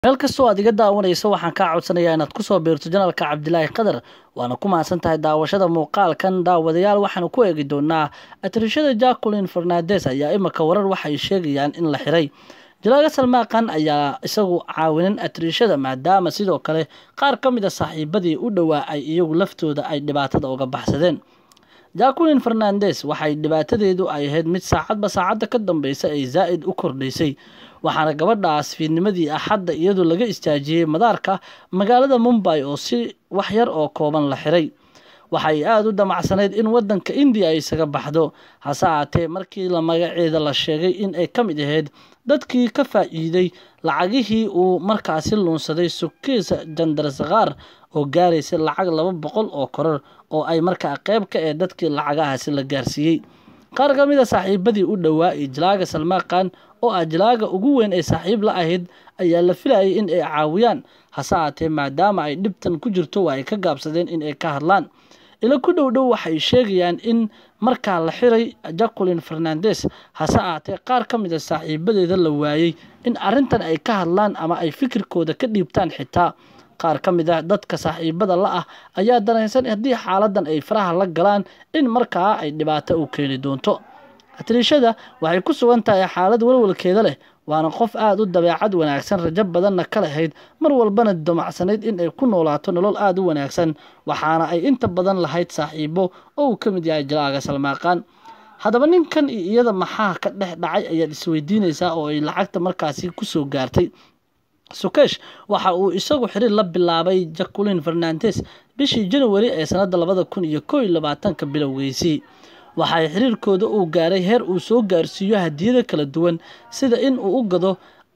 meel kastoo aad iga daawanayso waxaan kaa codsanayaa inaad kusoo biirto janalka cabdilaahi qadar waana ku mahadsan tahay daawashada muuqaalkan daawadayaal waxaanu ku eegi doonaa atrishada jacquelin fernandes ayaa imika warar waxay sheegayaan in la xiray jalaaga salmaaqan ayaa isagu caawinin atrishada maadaama sidoo kale qaar ka mid a saaxiibadii u dhowaa ay iyagu laftooda ay dhibaatada uga baxsadeen jacquelin fernandes waxay dhibaatadeedu ay ahayd mid saacadba saacadda ka dambeysa ay zaa'id u kordhaysay waxaana gabadhaas fiidnimadii axadda iyadoo laga istaajiyey madaarka magaalada mumbay oo si wax yar oo kooban la xiray waxay aada u damacsanayd in wadanka indiya ay isaga baxdo hase aatee markii la magaceeda la sheegay in ay ka mid ahayd dadkii ka faa'iiday lacagihii uu markaasi luunsaday sukiisa jandarsakaar oo gaaraysay lacag laba boqol oo koror oo ay markaa qeyb ka ee dadkii lacagahaasi la gaarsiiyey qaar ka mid a saaxiibadii u dhowaa iyo jalaaga salmaaqan oo ah jalaaga ugu weyn ee saaxiib la ahayd ayaa la filayay in ay caawiyaan hase aatee maadaama ay dhibtan ku jirto waa ay ka gaabsadeen in ay ka hadlaan ila ku dhow dhow waxay sheegayaan in markaa la xiray jacquelin fernandes hase aatee qaar ka mid a saaxiibadeeda la waayey in arrintan ay ka hadlaan ama ay fikirkooda ka dhiibtaan xitaa qaar ka mid ah dadka saaxiibada la ah ayaa dareensan haddii xaaladan ay faraha la galaan in markaa ay dhibaato u keeni doonto atriishada waxay ku sugan tahay xaalad walwalkeeda leh waana qof aada u dabeecad wanaagsan rajo badanna ka lahayd mar walbana damacsanayd in ay ku noolaato nolol aada u wanaagsan waxaana ay inta badan lahayd saaxiibo oo uu ka mid yahay jalaaga salmaaqaan haddaba ninkan iyo iyada maxaa ka dhex dhacay ayaad isweydiinaysaa oo ay lacagta markaasi kusoo gaartay sukesh waxa uu isagu xiriir la bilaabay jacquelin fernandes bishii january ee sanadda labada kun iyo koo iyo labaatanka bilowgeysii waxay xiriirkooda uu gaaray heer uu soo gaarsiiyo hadiyada kala duwan sida in uu u gado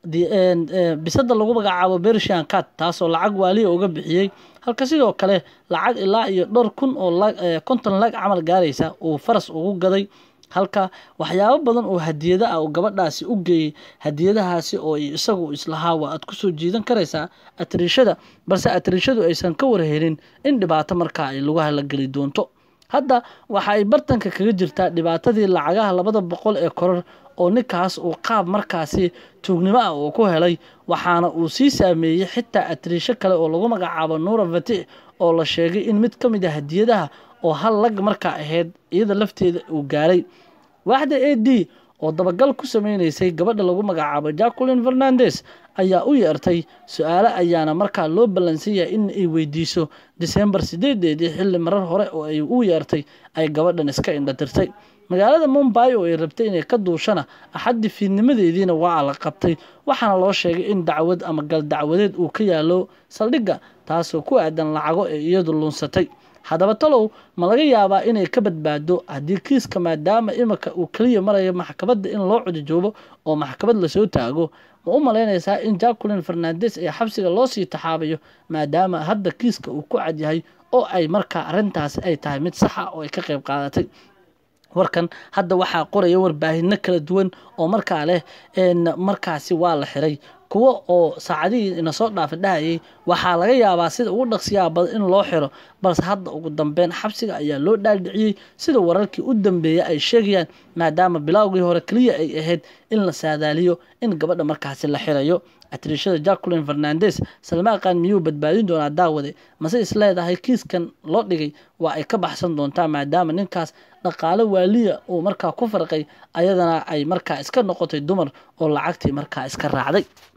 bisada lagu magacaabo bershan cat taasoo lacag waaliya uga bixiyey halka sidoo kale lacag ilaa iyo dhowr kun oo konton lag camal gaaraysa uu faras ugu gaday halka waxyaabo badan oo hadiyada ah uu gabadhaasi u geeyey hadiyadahaasi oo isagu islahaa waa aad kusoo jiidan karaysaa atriishada balse atriishadu aysan ka warhelin in dhibaato markaa ay lagu halageli doonto hadda waxa ay bartanka kaga jirtaa dhibaatadii lacagaha labada boqol ee koror oo ninkaas uu qaab markaasi tuugnimo ah uu ku helay waxaana uu sii saameeyey xitaa atriisho kale oo lagu magacaabo nuura fatix oo la sheegay in mid ka mid a hadiyadaha oo hal lag markaa ahayd iyada lafteeda uu gaaray waaxda a d oo dabagal ku sameynaysay gabadha lagu magacaabo jacquelin fernandes ayaa u yeertay su-aale ayaana markaa loo ballansan yahay in ay weydiiso disembar sideedeedii xilli marar hore oo ay u yeertay ay gabadhan iska indhatirtay magaalada mumbay oo ay rabtay inay ka duushana axaddii fiidnimadeediina waa la qabtay waxaana loo sheegay in dacwad ama gal dacwadeed uu ka yaalo saldhigga taasoo ku aadan lacago ee iyadu luunsatay haddaba talow ma laga yaabaa inay ka badbaado haddii kiiska maadaama imika uu keliya marayo maxkamadda in loo codijoobo oo maxkamad lasoo taago ma u malaynaysaa in jacquelin fernandes ee xabsiga loo sii taxaabayo maadaama hadda kiiska uu ku cadyahay oo ay markaa arrintaasi ay tahay mid saxa oo ay ka qayb qaadatay warkan hadda waxaa qoraya warbaahino kala duwan oo markaa leh markaasi waa la xiray kuwo oo saacadihii ina soo dhaafa dhahayay waxaa laga yaabaa sida ugu dhaqsiyaa badan in loo xiro balse hadda ugu dambeyn xabsiga ayaa loo dhaaldhiciyey sida wararkii u dambeeya ay sheegayaan maadaama bilowgii hore keliya ay ahayd in la saadaaliyo in gabadha markaasi la xirayo atriishada jacquelin fernandes salmaaqan miyuu badbaadin doonaa daawade mase is leedahay kiiskan loo dhigay waa ay ka baxsan doontaa maadaama ninkaas dhaqaale waaliya uu markaa ku farqay ayadana ay markaa iska noqotay dumar oo lacagtii markaa iska raacday